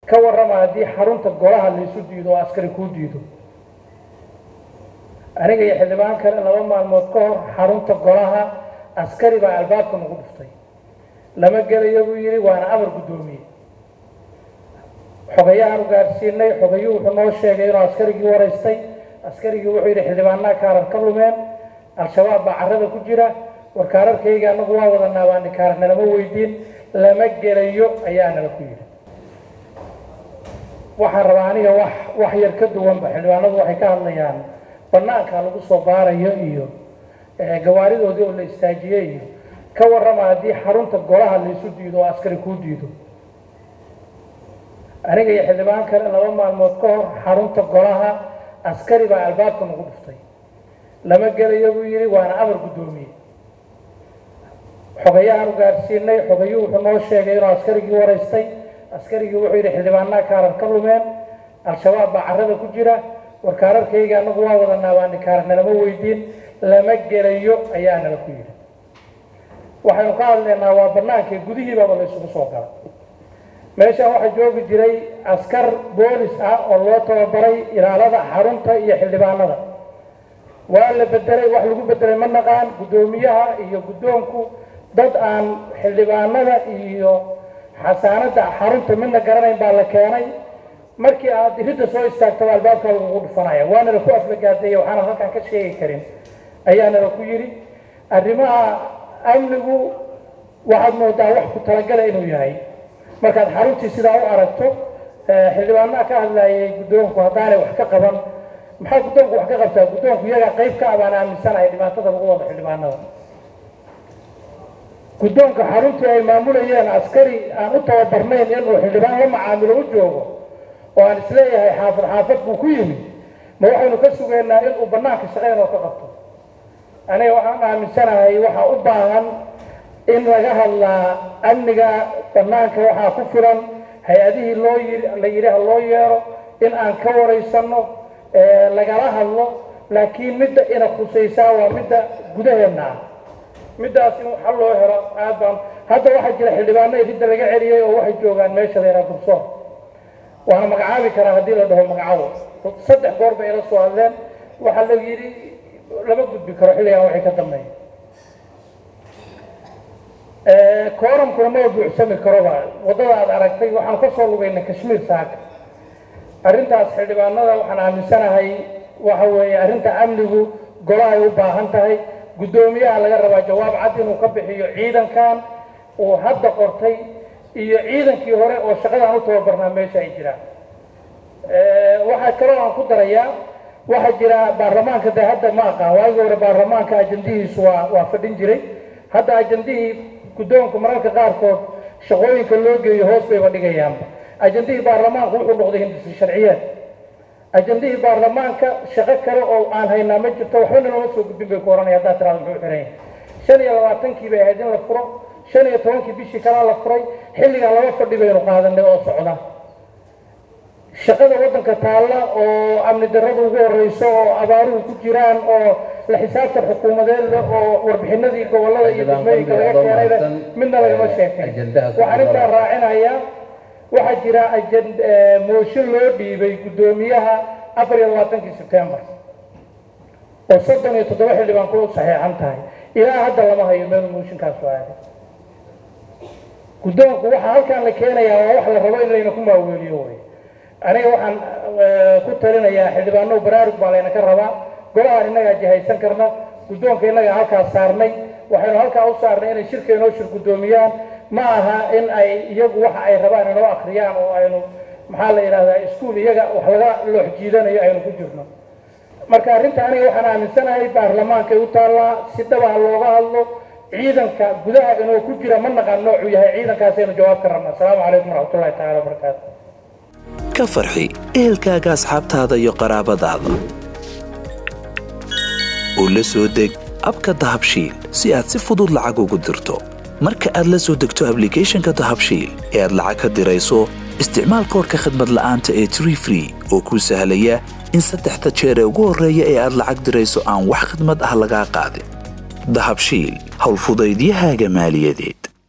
ka warrama haddii xarunta golaha laysu diido oo askari kuu diido aniga iyo xildhibaan kale laba maalmood ka hor xarunta golaha askari baa albaabka nagu dhuftay lama gelayo buu yidhi waana amar guddoomiye xogayahaan u gaarsiinay xogayuu wuxuu noo sheegay inuu askarigii waraystay askarigii wuxuu yidhi xildhibaanaa kaarar ka lumeen al-shabaab baa carrada ku jira war kaararkayga anagu waa wadanaa baani kaarar nalama weydiin lama gelayo ayaa nala ku yidhi waxaan rabaa aniga wax wax yar ka duwanba xildhibaanadu waxay ka hadlayaan banaanka lagu soo baarayo iyo gawaaridoodii oo la istaajiyey iyo ka warrama haddii xarunta golaha laysu diido oo askari kuu diido aniga iyo xildhibaan kale laba maalmood ka hor xarunta golaha askari baa albaabka nagu dhuftay lama gelayo buu yidhi waana amar guddoomiye xogayahaan u gaarsiinay xogayuu wuxuu noo sheegay inuu askarigii waraystay askarigii wuxuu yidhi xildhibaanaa kaarar ka lumeen al-shabaab baa carrada ku jira war kaararkayga anagu waa wadanaa baani kaarar nalama weydiin lama gelayo ayaa nala ku yidhi waxaynu ka hadlaynaa waa bannaankii gudihiibaba la isugu soo gala meeshaan waxaa joogi jiray askar boolis ah oo loo tababaray ilaalada xarunta iyo xildhibaanada waa la bedelay wax lagu bedelay ma naqaan guddoomiyaha iyo guddoonku dad aan xildhibaanada iyo xasaanada xarunta midna garanayn baa la keenay markii aad iridda soo istaagtaba albaabka lagugu dhufanaya waana la ku aflagaadeeya waxaana halkaan ka sheegi karin ayaana la ku yidhi arrimaha amnigu waxaad moodaa wax ku talagala inuu yahay markaad xaruntii sidaa u aragto xildhibaanaha ka hadlayay guddoonku haddaanay wax ka qaban maxaa guddoonku wax ka qabtaa guddoonku iyagaa qayb ka abaan aaminsanahay dhibaatada lagu wado xildhibaanada guddoonka xaruntii ay maamulayeen askari aan u tababarnayn inuu xildhibaan la macaamilo u joogo oo aan isleeyahay xaafad xaafad buu ku yimid ma waxaynu ka sugaynaa inuu bannaanka shaqeyn oo ka qabto aniga waxaan aaminsanahay waxaa u baahan in laga hadlaa amniga bannaanka waxaa ku filan hay-adihii loo yii la yidhi ha loo yeero in aan ka waraysanno lagala hadlo laakiin midda ina khusaysaa waa midda gudaheenna ah middaas in xal loo helo aad baan hadda waxaa jira xildhibaano iridda laga celiyey oo waxay joogaan meesha la yidhaha dursoor waana magacaabi karaa haddii la dhaho magacaabo saddex goor bay ila soo hadleen waxaa la yidhi lama gudbi karo xilligan waxay ka dambeeya kooramkuna ma buuxsami karoba waddada aad aragtay waxaan ka soo lugaynay kashmiir saaka arrintaas xildhibaanada waxaan aaminsanahay waxa weeye arrinta amnigu golahay u baahan tahay guddoomiyaha laga rabaa jawaab cad inuu ka bixiyo ciidankan uu hadda qortay iyo ciidankii hore oo shaqadaan u tababarnaa meesha ay jiraan waxaa kaloo aan ku darayaa waxaa jira baarlamaanka de hadda ma aqaan waagii hore baarlamaanka ajandihiisu waa waa fadhin jiray hadda ajandihii guddoonku mararka qaarkood shaqooyinka loo geeyo hoos bayba dhigayaanba ajandihii baarlamaanku wuxuu noqday hindisi sharciyeed ajandihii baarlamaanka shaqo kale oo aan haynaa ma jirto waxbana looma soo gudbin bay ku oranaya haddaa tiraada muxuu xiran yahay shan iyo labaatankii bay ahayd in la furo shan iyo tobankii bishii kalaa la furay xilligan laba fadhi baynu qaadanay oo socda shaqada waddanka taalla oo amni darrada ugu horeyso oo abaaruhu ku jiraan oo la xisaabtan xukuumadeed oo warbixinadii gobollada iyo degmooyinka laga keenayba midna lagama sheekay waxaan intaa raacinayaa waxaa jira mooshin loo dhiibay guddoomiyaha afar iyo labaatankii sebtembar oo soddon iyo toddoba xildhibaan ku saxeexan tahay ilaa hadda lama hayo meelu mooshinkaasu aaday guddoonku waxaa halkaan la keenayaa waa wax la rabo in layna ku maaweeliyo way aniga waxaan ku talinayaa xildhibaano baraarug baa layna ka rabaa golahaan innagaa jihaysan karna guddoonka innagaa halkaas saarnay waxaynu halkaa u saarnay inay shirka inoo shir guddoomiyaan ma aha in ay iyagu waxa ay rabaan inoo akriyaan oo aynu maxaa la yidhahdaa iskuul iyaga wax laga loox jiidanayo aynu ku jirno marka arrinta aniga waxaan aaminsanahay baarlamaankay u taallaa si dhabaha looga hadlo ciidanka gudaha inuu ku jira ma naqaan noocuu yahay ciidankaasaynu jawaab ka rabna asalaamu calaykum waraxmatullahi tacala wabarakaatu ka farxi ehelkaaga asxaabtaada iyo qaraabadaada oo la soo deg abka dahabshiil si aad si fudud lacag ugu dirto marka aad la soo degto ablicathonka dahabshiil ee aad lacag ka dirayso isticmaal koorka khadmad la'aanta ee tree free oo kuu sahlaya in saddexda jeer ee ugu horreeya ee aad lacag dirayso aan wax khadmad ah lagaa qaadin dahabshiil howlfudaydiyahaaga maaliyadeed